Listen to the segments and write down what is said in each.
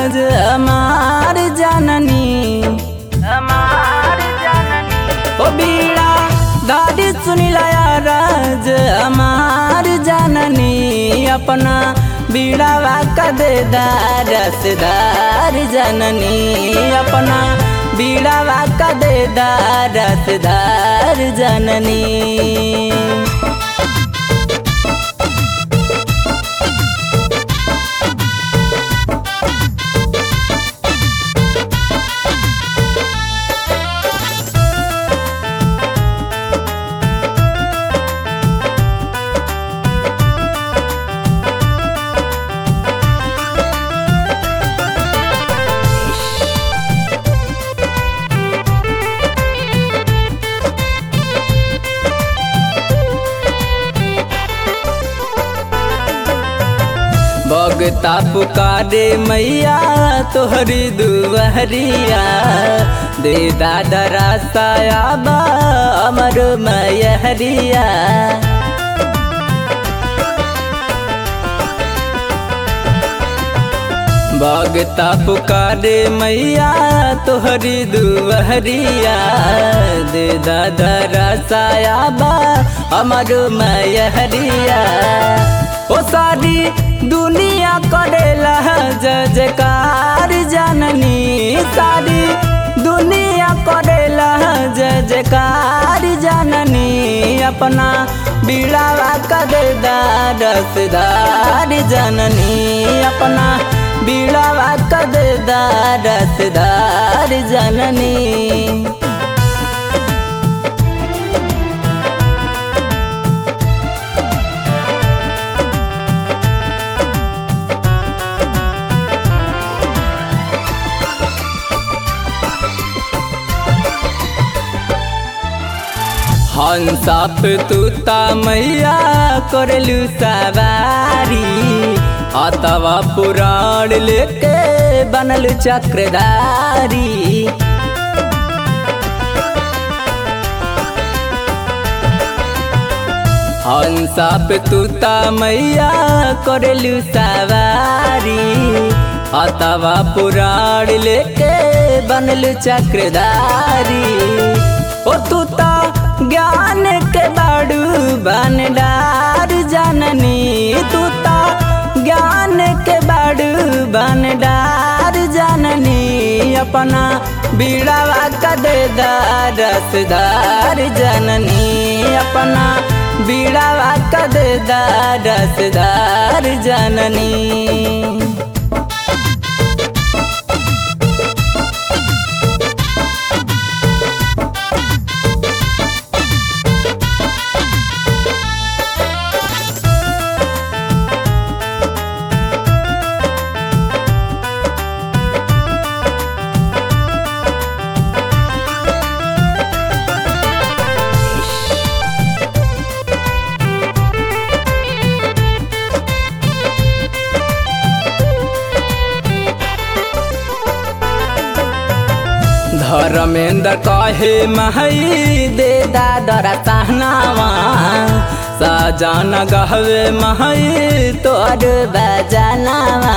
राज हमार जननी हमार जननी ओ बीड़ा दादी सुनिला राज हमार जननी अपना बीड़ावा का दे रसदार जननी अपना बीड़ावा का दे रसदार जननी भगता पुकारे मैया तोहरी दुवहरिया दे दादा रासाया बा अमर मैहरिया भगता पुकारे मैया तोहरी दुवहरिया दे दादा रासाया बा अमर मैहरिया ओ सारी दुनिया करेला जजकार जननी सारी दुनिया करेला जजकार जननी अपना बीड़ावा कदेदार रसदार जननी अपना बीड़ावा कदेदार रसदार जननी हंसाप तूता मैया करलू सवारी अतवा पुराण लेके बनल चक्रधारी हंसाप तूता मैया करलू सवारी अतवा पुराण लेके बनल चक्रधारी ओ तूता ज्ञान के बाड़ू बनडार जननी तूता ज्ञान के बाड़ू बनडार जननी अपना बीड़ावा कदेदार रसदार जननी अपना बीड़ावा कदेदार रसदार जननी धर्मेंद्र कहे महई दे दादरा सहनावा सजन गहवे महई तोर बजनावा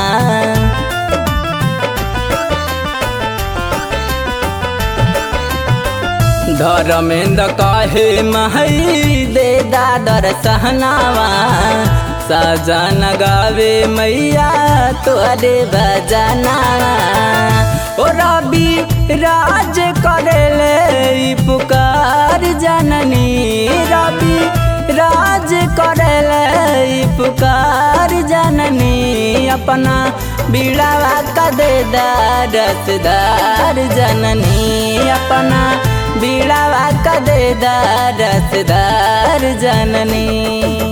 धर्मेंद्र कहे महई दे दादर सहनावा सजन गावे मैया तोरे बजनावा ओ रवि राज करेले ई पुकार जननी रवि राज करेले ई पुकार जननी अपना बीड़ावा कदेदार रसदार जननी अपना बीड़ावा कदेदार रसदार जननी